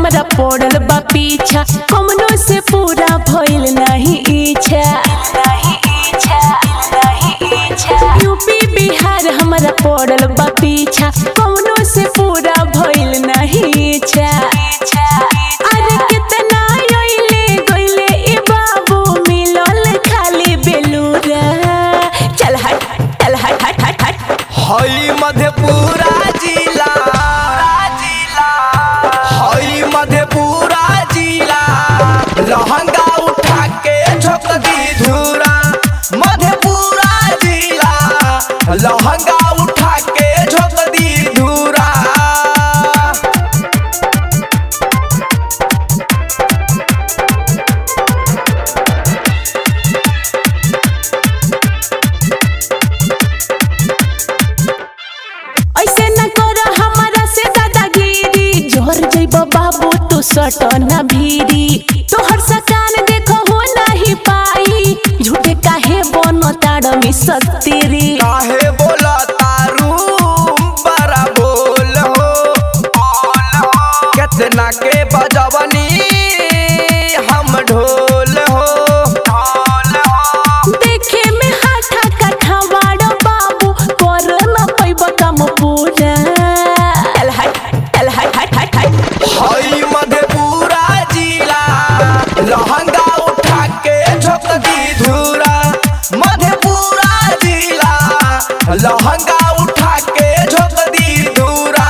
हमारा पड़ल बा पीछा कमनो से पूरा भइल नहीं इच्छा नहीं इच्छा नहीं इच्छा यूपी बिहार हमारा पड़ल बा पीछा कमनो से पूरा भइल नहीं इच्छा अरे कितना अइले गइले ए बाबू मिलल खाली बेलूरा चल हट चल हट हट हट हट हई मधेपुरा जिला हई मधेपुरा जिला लहंगा उठा के झोंक दी धूरा मधेपुरा जिला लहंगा उठा के झोंक दी धूरा ऐसे न करो हमारा से दादागिरी जोहर जइब बाबू तू सट न भीरी तोहर सकान देखो हो नहीं पाई झूठे काहे बनो ताड़ में सत्तीरी काहे बोला तारू बड़ा बोल हो कितना के बजवनी हम ढोल हो देखे में हाथा काठा बाड़ो बाबू कर न पैब काम पूरा चल हट चल हट हट हट हट हई मधेपुरा जिला लहंगा उठा के झोंक दी धूरा मधेपुरा जिला लहंगा उठा के झोंक दी धूरा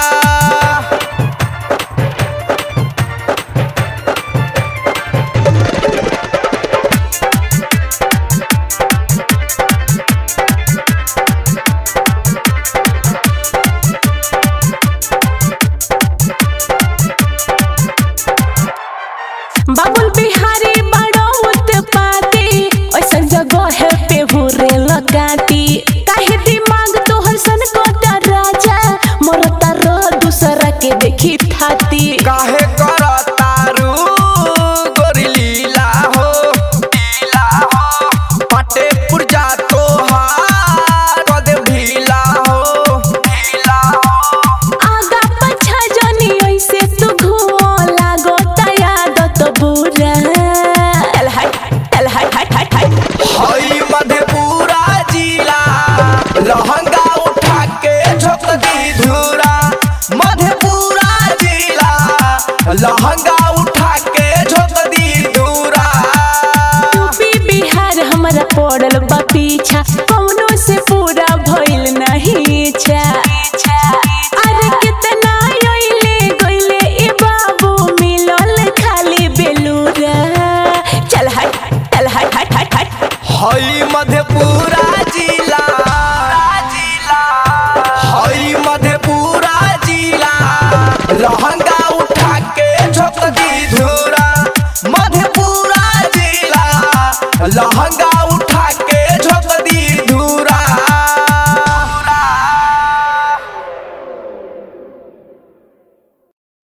बाबुल बिहारी बड़ो उत्पाती ऐसन जगह है पे हुरे लगाती काहे दिमाग तोहर सन कोटा राजा मरता रह दूसरा के देखी थाती काहे कर तारू गोरी लीला हो लीला हो पटे पुरजा तोहार कद ढीला हो ढीला हो आगा पछा जनी ऐसे तू घुमो लागो तयादत बुरा चल हट चल हट हट हट हट हई मधेपुरा जिला लहंगा उठा के झोंक दी धूरा मधेपुरा जिला लहंगा उठा के झोंक दी धूरा यूपी बिहार हमारा पड़ल बा पीछा कौन